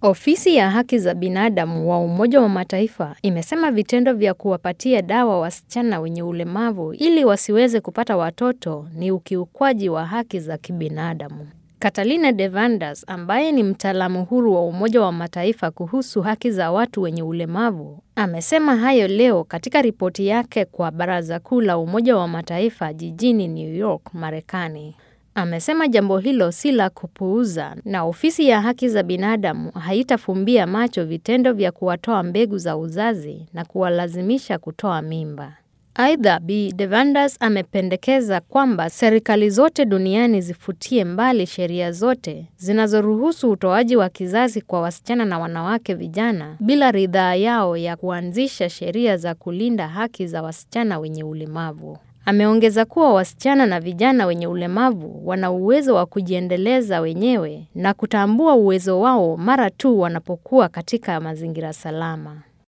Ofisi ya haki za binadamu wa Umoja wa Mataifa imesema vitendo vya kuwapatia dawa wasichana wenye ulemavu ili wasiweze kupata watoto ni ukiukwaji wa haki za kibinadamu. Catalina de Vandas ambaye ni mtaalamu huru wa Umoja wa Mataifa kuhusu haki za watu wenye ulemavu amesema hayo leo katika ripoti yake kwa Baraza Kuu la Umoja wa Mataifa jijini New York, Marekani. Amesema jambo hilo si la kupuuza na ofisi ya haki za binadamu haitafumbia macho vitendo vya kuwatoa mbegu za uzazi na kuwalazimisha kutoa mimba. Aidha, Bi Devandas amependekeza kwamba serikali zote duniani zifutie mbali sheria zote zinazoruhusu utoaji wa kizazi kwa wasichana na wanawake vijana bila ridhaa yao ya kuanzisha sheria za kulinda haki za wasichana wenye ulemavu. Ameongeza kuwa wasichana na vijana wenye ulemavu wana uwezo wa kujiendeleza wenyewe na kutambua uwezo wao mara tu wanapokuwa katika mazingira salama.